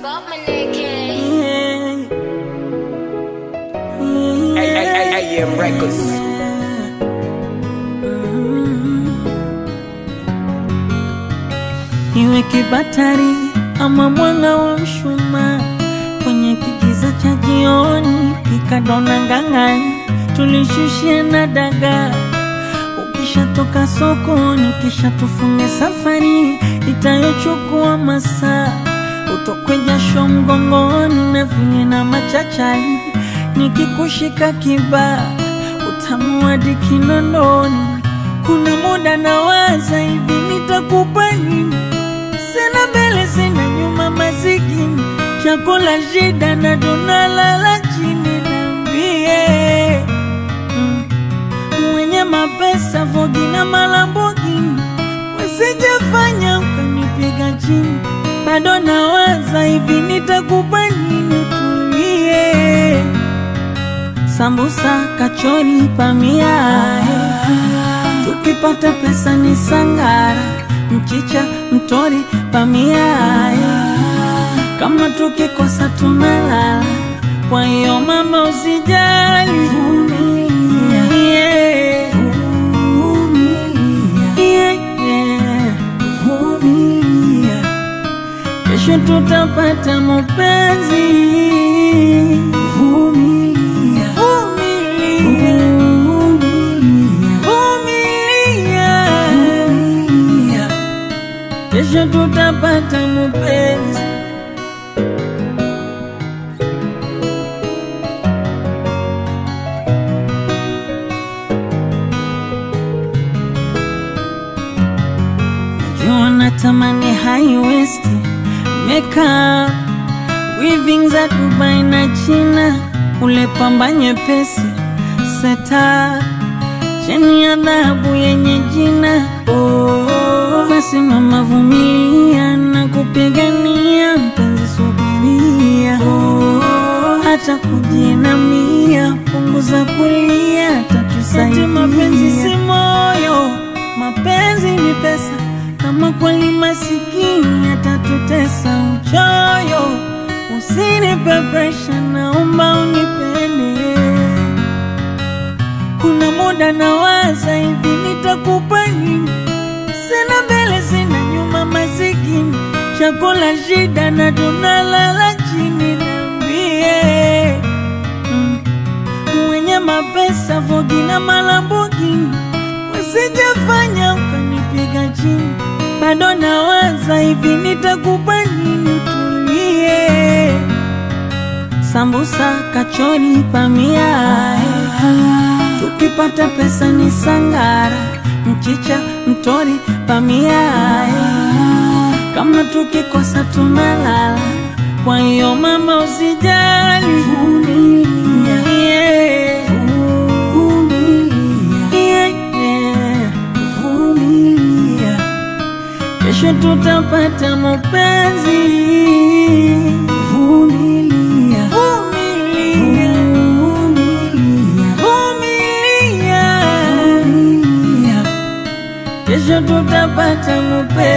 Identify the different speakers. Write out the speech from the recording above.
Speaker 1: Bob Maneke.
Speaker 2: AM Records.
Speaker 3: Iwe kibatari ama mwanga wa mshumaa kwenye kigiza cha jioni, pika dona ngang'ani, tulishushia na dagaa. Ukishatoka sokoni, kisha tufunge safari itayochukua masaa, utokwe jasho mgongoni na vile na machachari, nikikushika kibaa utamu hadi kinondoni. Kuna muda nawaza hivi, nitakupa nini? Sina mbele sina nyuma, masikini chakula shida na tunalala chini. Niambie mm, mwenye mapesa Vogi na Malambogini, wasijafanya ukanipiga chini. Bado nawaza hivi, nitakupa nini? Tulie sambusa, kachori, pamia tukipata pesa ni sangara, mchicha, mtori, pamia kama tukikosa tunalala. Kwa hiyo mama, usijali, vumilia, yeah. Yeah, yeah. Vumilia. Kesho tutapata mapenzi. Vumilia. Vumilia. Vumilia. Kesho tutapata mapenzi. Najua natamani high waist makeup weaving za Dubai na China, ule pamba nyepesi seta cheni ya dhahabu yenye jina oh. Basi mama, vumilia na kupigania mpenzi, subiria oh. Hata kujinamia, punguza kulia, tatusaidia. Mapenzi si moyo, mapenzi ni pesa. Kama kweli masikini atatutesa uchoyo, usinipe presha, naomba unipende. Kuna muda nawaza hivi, nitakupa nini? Sina mbele sina nyuma, masikini chakula shida na tunalala chini. Niambie mm, mwenye mapesa Vogi na Malambogini, wasijafanya ukanipiga chini. Bado nawaza hivi, nitakupa nini? Tulie sambusa, kachori, pamia tukipata pesa ni sangara, mchicha, mtori, pamia kama tukikosa tunalala. Kwa hiyo mama, usijali, vumilia, yeah. Yeah, yeah. Vumilia. Kesho tutapata mapenzi. Vumilia. Vumilia. Vumilia. Kesho tutapata mapenzi.